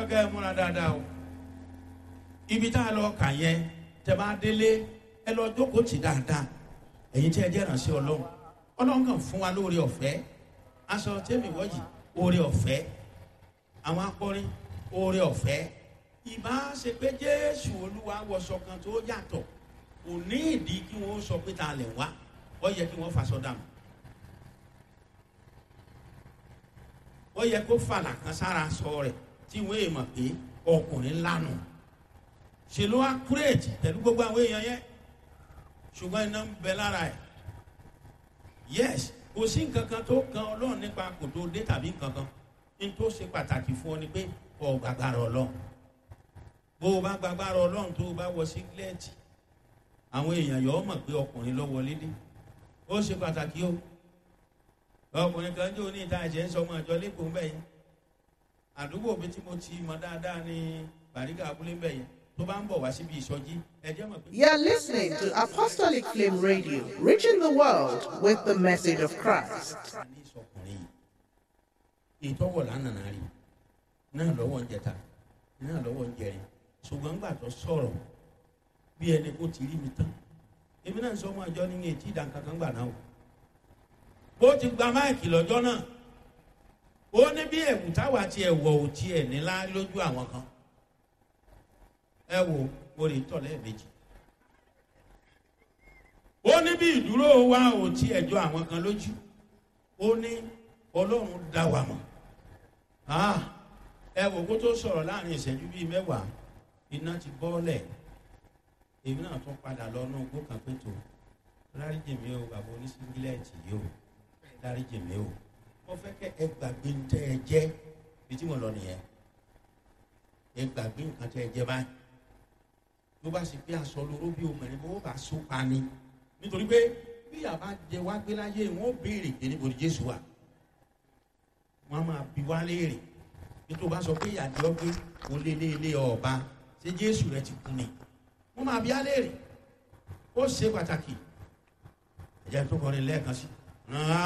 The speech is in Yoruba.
fẹ́ kẹ́ ẹ múra dáadáa o ibi tá a lọ kà yẹn tẹ bá délé ẹ lọ jókòó tì dáadáa ẹ̀yin tí ẹ jẹ́ ìrànṣẹ́ ọlọ́run ọlọ́run kàn fún wa lóore ọ̀fẹ́ aṣọ tẹ́mi wọ́yì oore ọ̀fẹ́ àwọn akọrin oore ọ̀fẹ́ ìbá ṣe pé jésù olúwa wọṣọ kan tó yàtọ̀ kò ní ìdí kí wọ́n sọ pé ta lẹ̀ wá ó yẹ kí wọ́n faṣọ dànù ó yẹ kó fàlà kan sára sọ rẹ̀ tí wọ́n èèmọ̀ pé ọkùnrin lánàá ṣe ló wá kúrèjì pẹ̀lú gbogbo àwọn èèyàn yẹn ṣùgbọ́n iná ń bẹ lára ẹ̀ yes kò sí nǹkan kan tó kan ọlọ́run nípa kò tó dé tàbí nǹkan kan ní tó ṣe pàtàkì fún ọ ni pé ọ gbàgbára ọlọ́run bó o bá gbàgbára ọlọ́run tó o bá wọ sígílẹ́ẹ̀tì àwọn èèyàn yọ ọ mọ̀ pé ọkùnrin ló wọlé dé ó ṣe pàtàkì o ọkùnrin kan jó ní ìta ẹ̀jẹ̀ ń sọ ọmọ àjọ lẹ́kọ̀ọ́ ń bẹ̀ yẹn àdúgbò mi tí mo ti mọ dáadáa ní bàríkà abúlé ń bẹ̀ yẹn tó bá ń bọ̀ wá síbi ìsọjí ẹ̀jẹ̀ mọ̀ pé. You're listening to Apostolic Flame Radio, reaching the world with the message of Christ. ní ìsọkùnrin yìí ìtọ́wọ̀ lánàá rí náà lọ́wọ́ ń jẹta náà lọ́wọ́ ń jẹrin ṣùgbọ́n gbà tó sọ̀rọ̀ bí ẹni kó ti rí mi tán èmi náà sọ ọmọ àjọ nínú etí ìdánkankan gbà náà o ó ti gba máìkì lọ́jọ́ náà ó ní bí ẹ̀wù táwa tiẹ̀ wọ̀ ò tiẹ̀ nílá lójú àwọn kan ẹ wo mo lè tọ̀ lẹ́ẹ̀mejì ó ní bí ìdúró wa ò tiẹ̀ jọ àwọn kan lójú ó ní ọlọ́run dá wa mọ̀ Ah, ẹ wò kó tó sọ̀rọ̀ láàrin ìṣẹ́jú bíi mẹ́wàá iná ti bọ́ọ̀lẹ̀ èmi náà tún padà lọ náà gbó kan pé tó dáríjì mi o bàbá oníṣíngílẹ̀tì yìí o dáríjì mi o mo fẹ́ kẹ́ ẹ gbàgbé ń tẹ́ ẹ jẹ́ bí tí mo lọ nìyẹn ẹ gbàgbé nǹkan tẹ́ ẹ jẹ́ báyìí ló bá sì pé aṣọ lóró bí obìnrin bó bá so pa ni nítorí pé bí àbá jẹ wá gbé láyé wọn ó béèrè pé níbo ni jésù wà wọn máa bi wá léèrè bí tó bá sọ pé ìyàjọ pé kò lé lé lé ọba ṣé jésù rẹ ti kú ni wọn máa bi á léèrè ó ṣe pàtàkì ẹ̀jẹ̀ tó kọrin lẹ́ẹ̀kan sí.